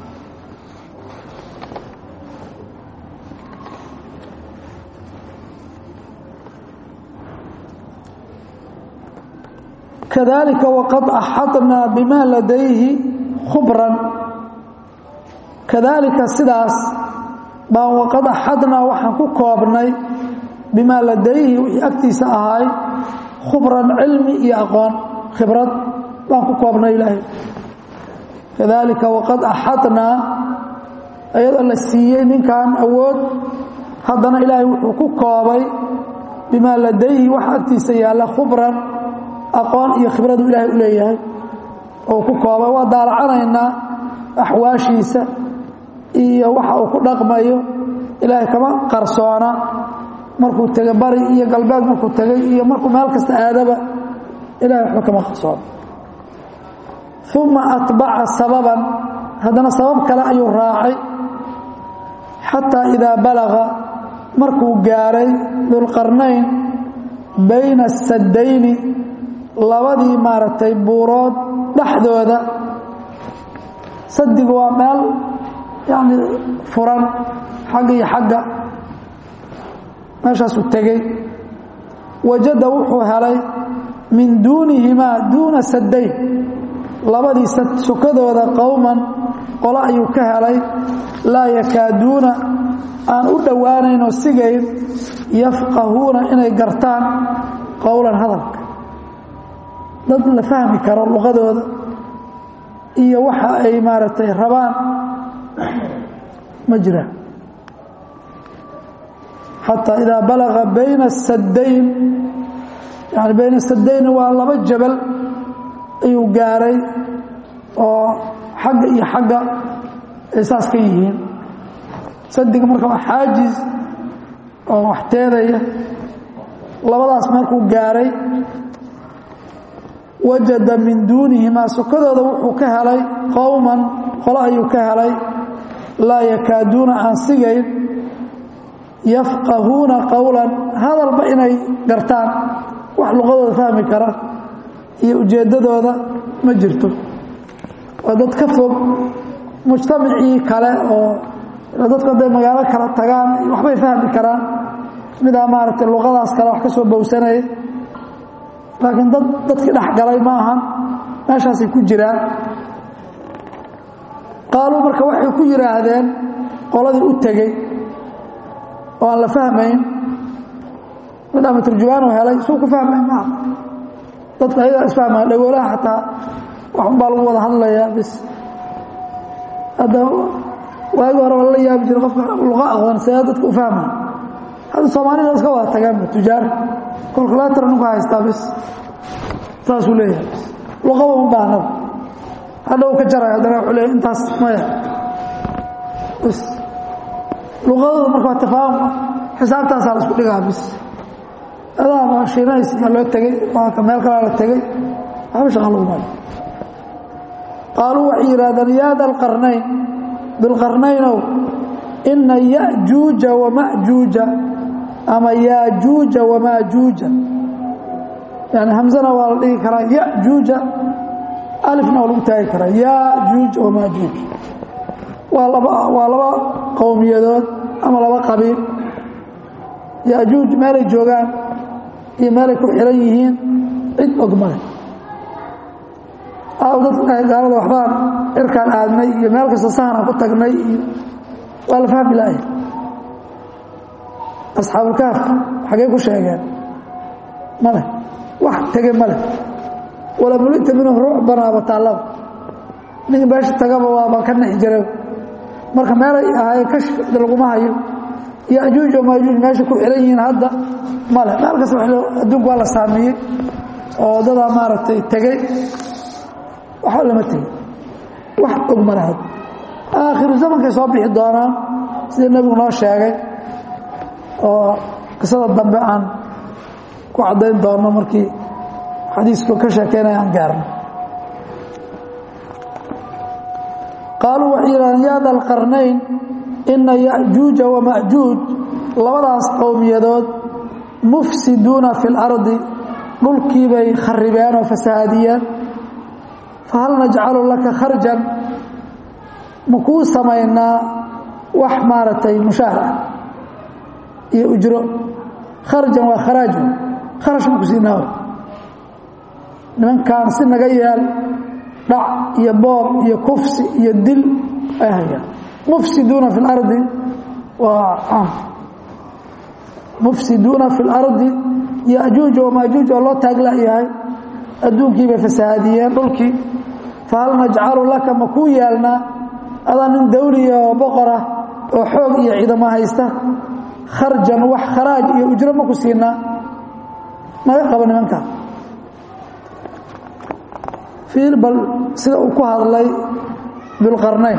kadalika waqad axadnaa bima ladayhi khubran kadalika sidaas baan waqad axadnaa waxaan ku koobnay bimaa ladayhi wixii agtiisa ahaay khubran cilmi iyo aqoon khibrad baan ku koobnay ilaahay kadalika waqad axadnaa iyadoo la siiyey ninkan awood haddana ilaahay wuxuu ku koobay bimaa ladayhi wax agtiisa yaalla khubran aqoon iyo khibradu ilaahay u leeyahay oo ku koobay waa daalacanaynaa axwaashiisa iyo waxa uu ku dhaqmayo ilaahay kama qarsoona markuu tegay bari iyo galbeed markuu tegay iyo markuu meel kasta aadaba ilahay waxba kama qarsoona uma atbaca sababan haddana sabab kale ayuu raacay xataa idaa balaga markuu gaaray dulqarnayn bayna asadayni labadii maaragtay buurood dhexdooda sadigu waa meel yani furan xagga iyo xagga meeshaasuu tegey wajada wuxuu helay min duunihimaa duuna sadayn labadii sokadooda qowman qolo ayuu ka helay laa yakaaduuna aan u dhowaanaynoo sigayn yafqahuuna inay gartaan qowlan hadalka dad la fahmi karo luqadooda iyo waxa ay maaragtay rabaan ma jiraan xataa idaa balaga bayna asadayn yani bayna asadayn waa laba jabal ayuu gaaray oo xagga iyo xagga ay saas ka yihiin sadiga marka waa xaajiz oo wax teedaya labadaas markuu gaaray wajada min duunihimaa sokadooda wuxuu ka helay qowman qolo ayuu ka helay laa yakaaduuna aan sigayn yafqahuuna qowlan hadalba inay gartaan wax luqadooda fahmi kara iyo ujeeddadooda ma jirto waa dad ka fog mujtamacii kale oo dadku hadday magaalo kala tagaan waxbay fahmi karaan midaa maaragtay luqadaas kale wax ka soo bowsanaya laakiin dad dadkii dhex galay ma ahan meeshaasay ku jiraan qaaluu marka waxay ku yidhaahdeen qoladii u tegey oo aan la fahmayn mid ama turjumaanu helay suu ku fahmay maaha dadka ayagaa isfahmaya dhagoolaha xataa waxun baa lagu wada hadlayaa bis hadda waagi hore waa lala yaabi jira qofka luqa aqoon see dadka u fahmaya hadda soomaalida iska wada tagaanba tujaar kolkulatar ninku haystaa bis saasuu leeyahay luqaba un baahnaba hadha u ka jaray haddana wuxuu leeyahy intaas maya bis luqadooda marka waa tafaahum xisaabtaasaa la isku dhigaa bis adaaba shiinays yaa loo tegey waa meel kalaa la tegey waxba shaqa lagu maayo qaaluu waxay yidhahdeen yaa da lqarnayn dulqarnaynow ina yajuuja wamajuuja ama yaajuuja wamaajuuja yani hamzana waa la dhigi karaa yajuuja alifna waa lagu taagi karaa yaajuuj wamaajuuj waa laba waa laba qowmiyadood ama laba qabiil yajuuj meelay joogaan iyo meelay ku xiran yihiin cid og male aaw dadka gaalada waxbaan cirkaan aadnay iyo meel kasta sahanaan ku tagnay iyo waa la fahmi laaya asxaabulkaaf xaggay ku sheegeen male wax tege male wala mulita minhu rucbanaaba taallaba ninka meesha tagaba waaba ka nexi jira marka meelay ahaayeen kashfida laguma hayo yajuuj oo maajuuj meesha ku xiran yihiin hadda male meel kasta adduunku waa la saamiyey oo dadaa maaragtay tegey waxba lama tegey wax og male hadda aakhiru zamankay soo bixi doonaan sida nebigu noo sheegay oo qisada dambe aan ku caddayn doonno markii xadiisku ka sheekeynaya aan gaarno qaaluu waxay yidhahdeen yaa da alqarnayn ina yajuuja wamajuuj labadaas qowmiyadood mufsiduuna fi اlardi dhulkii bay kharibeen oo fasahaadiyeen fahal najcalu laka kharjan ma kuu samaynaa wax maaragtay mushaar ah iyo ujro kharjan waa kharaaj kharash ma ku siinaa nimankaan si naga yeel dhac iyo boob iyo kufsi iyo dil ay hayaan mufsiduuna fi اlardi waa caam mufsiduuna fi اlardi yajuuj oo maajuuj oo loo taaglayahay adduunkii bay fasahaadiyeen dhulkii fahal najcalu laka ma kuu yeelnaa adaa nin dawliya oo boqorah oo xoog iyo ciidamo haysta kharjan wax kharaaj iyo ujro ma ku siinaa naga qaba nimankaa fiil bal sida uu ku hadlay dulqarnayn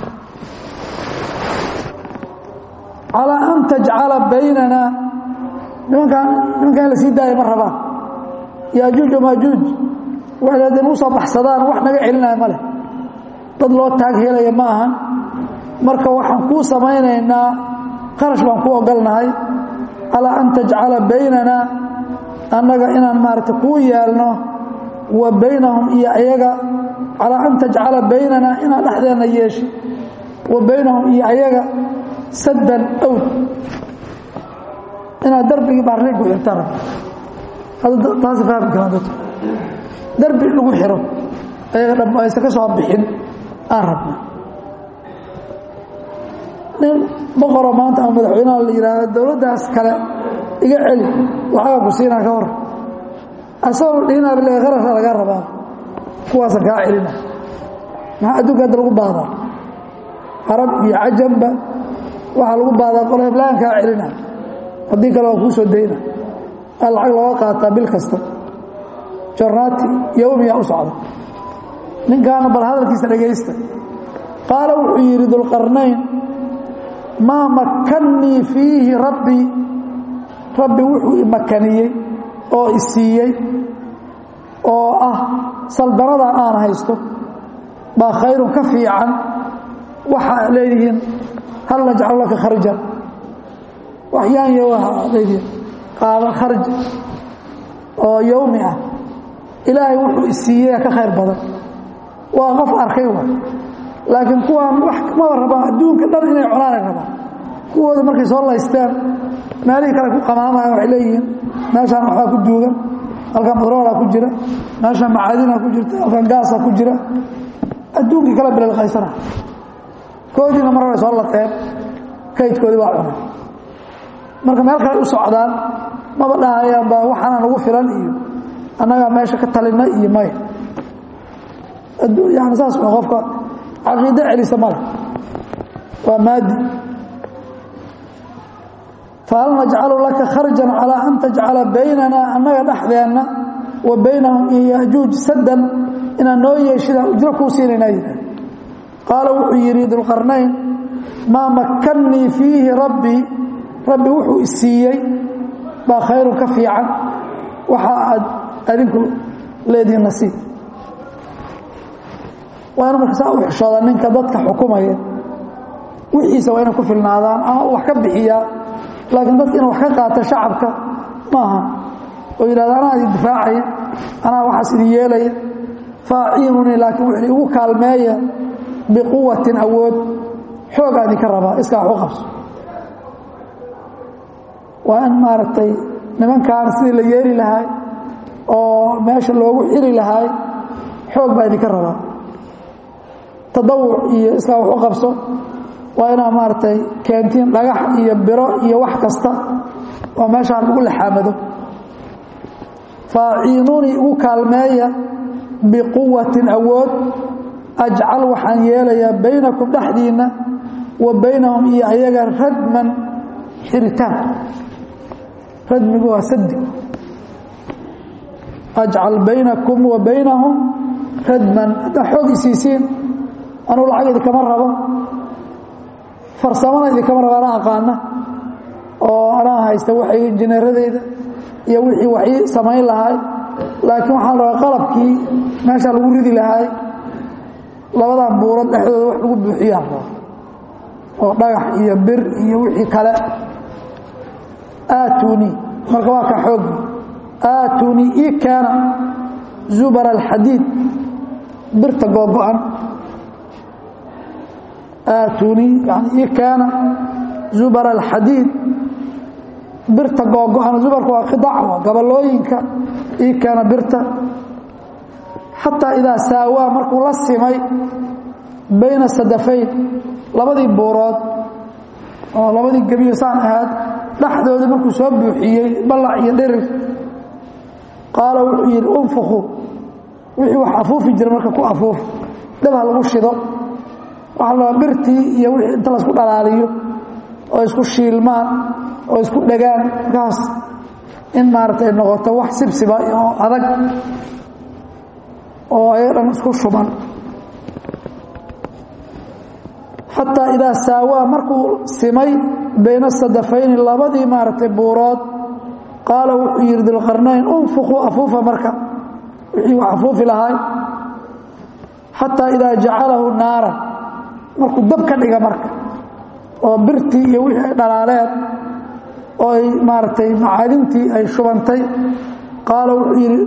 calaa an tajcala baynana nimankaan nimankan in la sii daaya ma rabaan yaajuuj o maajuuj waxay haddee nagu soo baxsadaan wax naga celinaya ma leh dad loo taag helaya ma ahan marka waxaan kuu samaynaynaa qarash baan ku ogolnahay calaa an tajcala baynana annaga inaan maarata kuu yeelno wa baynahum iyo ayaga calaa an tajcala baynana inaad dhexdeenna yeeshi wa baynahum iyo ayaga saddan awd inaad darbigii baarrigu xirtaan taasi fahmi karaan dadku darbi lagu xiro ayaga dham aysan ka soo bixin aan rabna nin boqoroo maanta ama madaxweynaha la yidhaahdo dowladdaas kale iga celi lacaga ku siinaa ka hor asagoo dhihinaa bile qarasha lagaa rabaa kuwaasan kaa celina maxaa adduunka hadda lagu baadaa carab iyo cajamba waxaa lagu baadaa qolo heblaan kaa celina haddii kale waa kuu soo dayna aa lacag looga qaataa bil kasta jornaati yowmiya u socda ninkaana bal hadalkiisa dhegaysta qaala wuxuu yidhi dulqarnayn maa makkannii fiihi rabbii rabbi wuxuu imakaniyey oo isiiyey oo ah saldanadan aan haysto baa khayrun ka fiican waxaa leedihiin hal najcalu laka kharjan waxyaanya waa leedihiin qaaba kharj oo yowmi ah ilaahay wuxuu isiiyey ka khayr badan waa qof arkay wa laakiin kuwaan wax maba rabaan adduunka dhan inay cunaanay rabaan kuwooda markay soo laysteen meelihii kale ku qamaamayan waxay leeyihiin meeshaan waxbaa ku duugan halkan batroolaa ku jira meeshaan macaadinaa ku jirta halkan gaasaa ku jira adduunkii kala bililqaysana koodiina mar hore soo lateen kaydkoodii waa cunay marka meel kale u socdaan maba dhahayaan baa waxaana nagu filan iyo annagaa meesha ka talina iyo maya yani saas waa qofka caqiido celisa male waa maadi fahal najcalu laka kharjan calaa an tajcala baynana annaga dhexdeenna wa baynahum iyo yajuuj saddan inaan noo yeeshidaan ujro kuu siinaynaa yidhah qaala wuxuu yidhi dulqarnayn maa makkannii fiihi rabbii rabbi wuxuu isiiyey baa khayrun ka fiican waxa aad adinku leedihiin nasiib waa inu marka saa u xishooda ninka dadka xukumaya wixiisa waa inay ku filnaadaan ama wax ka bixiyaa laakiin dadka inuu wax ka qaato shacabka maaha oo yidhahda anaa idin difaacaya anaa waxaas idin yeelaya faaciinunii laakiin wuxuu igu kaalmeeya biquwatin awood xoogaa idinka rabaa iskaa wax u qabso waa in maaragtay nimankaan sidii la yeeli lahay oo meesha loogu xiri lahay xoog baa idinka rabaa tadawuc iyo iskaa wax u qabso waa inaa maaragtay keentiin dhagax iyo biro iyo wax kasta oo meeshaan lagu laxaamado faaciinuunii igu kaalmeeya biquwatin awood ajcal waxaan yeelayaa baynakum dhexdiinna wa baynahum iyo ayaga radman xiritaan radmigu waa sadi ajcal baynakum wa baynahum radman haddaa xoog isiisiin anuu lacag idinkama rabo farsamana idinkama rabo anaa aqaana oo anaa haysta waxay injineeradeyda iyo wixii waxii samayn lahay laakiin waxaan rabaa qalabkii meeshaa lagu ridi lahay labadan buurad dhexdooda wax lagu buuxiyaan raba oo dhagax iyo bir iyo wixii kale aatuni marka waa ka xoogi aatuni ii keena zubar alxadiid birta googo-an aatuni yani ii keena zubar alxadiid birta googo-an zubarka waa qidacwa gabalooyinka ii keena birta xataa idaa saawaa markuu la simay bayna sadafayn labadii buurood oo labadii gebiyo saan ahaad dhexdoodii markuu soo buuxiyey ballac iyo dhirir qaala wuxuu yidhi unfuquu wixii wax afuufi jira marka ku afuuf dabha lagu shido waxaa la birtii iyo wixii inta laysku dhalaaliyo oo isku shiilmaan oo isku dhagaan markaas in maaragtay noqoto wax sibsiba oo adag oo ayaga dhan isku shuban xataa idaa saawaa markuu simay bayna sadafayni labadii maaragtay buurood qaala wuxuu yidhi dulqarnayn unfuquu afuufa marka wixii wax afuufi lahay xataa idaa jacalahu naaran markuu dab ka dhiga marka oo birtii iyo wixii ay dhalaaleen oo ay maaragtay macaadintii ay shubantay qaala wuxuu yidhi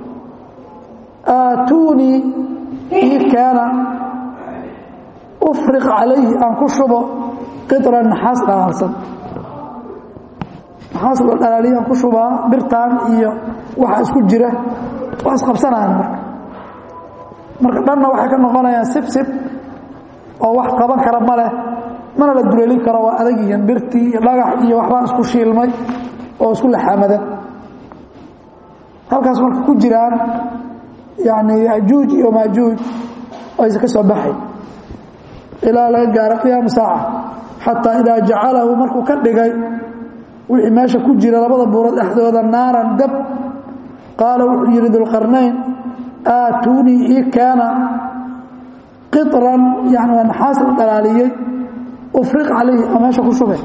aatuunii ii keena ufriq calayhi aan ku shubo qidran naxaas dhalaalsan naxaas la dhalaaliya aan ku shubaa birtaan iyo waxa isku jira waa isqabsanayaan marka marka dhanna waxay ka noqonayaan sibsib oo wax qaban kara ma leh mana la duleelin karo waa adagiyan birtii iyo dhagax iyo waxbaa isku shiilmay oo isku laxaamadan halkaas marka ku jiraan yani ajuuj iyo maajuuj aysa ka soo baxay ilaa laga gaaro qiyaama saaca xataa idaa jacalahu markuu ka dhigay wixii meesha ku jira labada buurood dhexdooda naaran dab qaala wuxuu yidhi dulqarnayn aatuunii ii keena qiطran yani waa naxaas la dhalaaliyey ufriq calayhi oo meesha ku shubay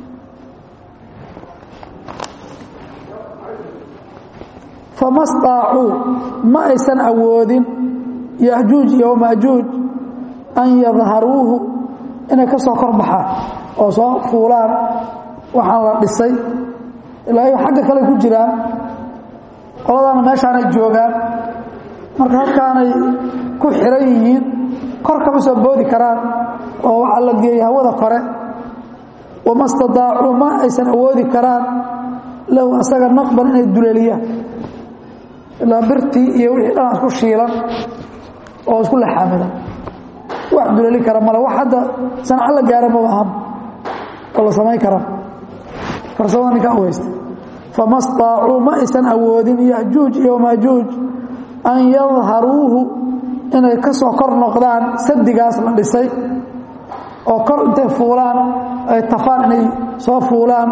fama staacuu ma aysan awoodin yajuuj iyo maajuuj an yadharuuhu inay ka soo kor baxaan oo soo fuulaan waxaan la dhisay ilaa ay xagga kale ku jiraan qoladaana meeshaanay joogaan marka halkaanay ku xiran yihiin kor kama soo boodi karaan oo waxaa la geeyey hawada kore wama stadaacuu ma aysan awoodi karaan lahu asaga naqban inay duleeliyaan ilaa birtii iyo wixii dhan isku shiilan oo isku laxaamidan wax duleeli kara male wax hadda sanco la gaara maba aham oo la samayn kara farsamada ninka aweysta fama staacuu ma aysan awoodin yajuuj iyo maajuuj an yadharuuhu inay ka soo kor noqdaan sadigaas la dhisay oo kor intay fuulaan ay tafaan inay soo fuulaan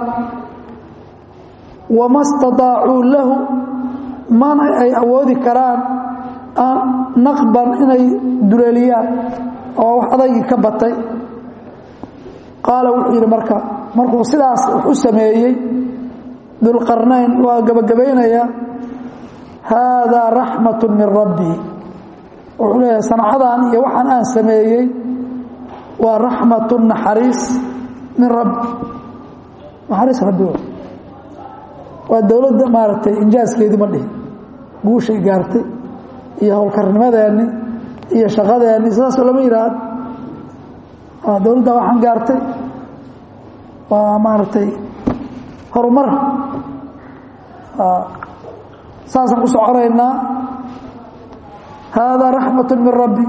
wama stadaacuu lahu mana ay awoodi karaan naqban inay duleeliyaan oo wax adaygii ka batay qaala wuxuu yidhi marka markuu sidaas wax u sameeyey dulqarnayn waa gabagabaynaya haadaa raxmat min rabbii wuxuu leeyahay sancadan iyo waxaan aan sameeyey waa raxmatu naxariis min rabbi naxariis rabbi waa dowladda maaragtay injaaskeedii ma dhihin guushay gaartay iyo howlkarnimadeenni iyo shaqadeenni sidaasoo lama yidhaahdo dowladda waxaan gaartay waa maaragtay horumar saasaan ku soconaynaa haadaa raxmat min rabbi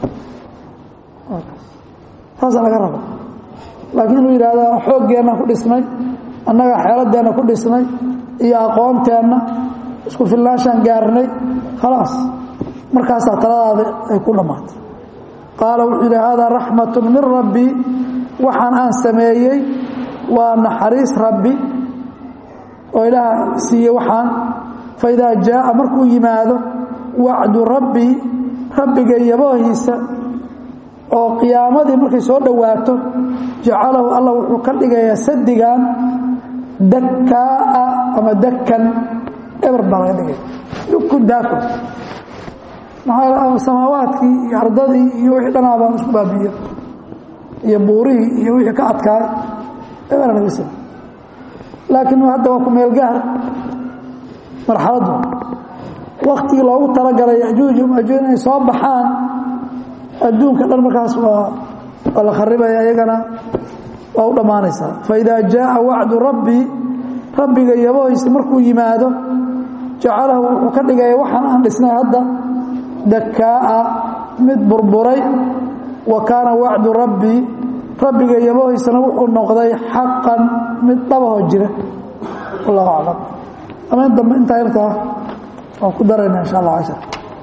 saasaa laga raba laakiin inuu yidhahda xooggeenna ku dhisnay annaga xeeladeenna ku dhisnay iyo aqoonteenna isku filnaashaan gaarnay khalaas markaasaa taladaada ay ku dhammaatay qaala wuxuu yidhi haadaa raxmatu min rabbi waxaan aan sameeyey waa naxariis rabbi oo ilaah siiyey waxaan faidaa jaaa markuu yimaado wacdu rabbi rabbiga yaboohiisa oo qiyaamadii markay soo dhowaato jacalahu allah wuxuu ka dhigayaa sadigan dakaa'a ama dakan eber baa laga dhigaya dukun daakun maxaa samaawaadkii iyo ardadii iyo wixii dhanaabaa isku baabiiya iyo buurihii iyo wixii ka adkaay ebera laga sama laakiin hadda waa ku meelgaar marxaladdu waktigii loogu talagalay yajuuj majuuj inay soo baxaan adduunka dhan markaas waa waa la kharibaya iyagana waa u dhammaanaysaa faidaa jaaa wacdu rabbi rabbiga yabohiisa markuu yimaado jacalahu wuxuu ka dhigaya waxaan aan dhisnay hadda dakaa'a mid burburay wa kaana wacdu rabbi rabbiga yabohiisana wuxuu noqday xaqan mid dhabahoo jira wallahu aclam ameen dambe intaa yartaa waan ku darayna insha allah cashar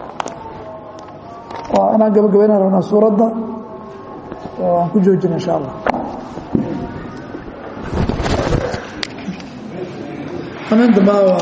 waa inaan gabagabayna rabnaa suuradda oo aan ku joojina insha allah ameen dambe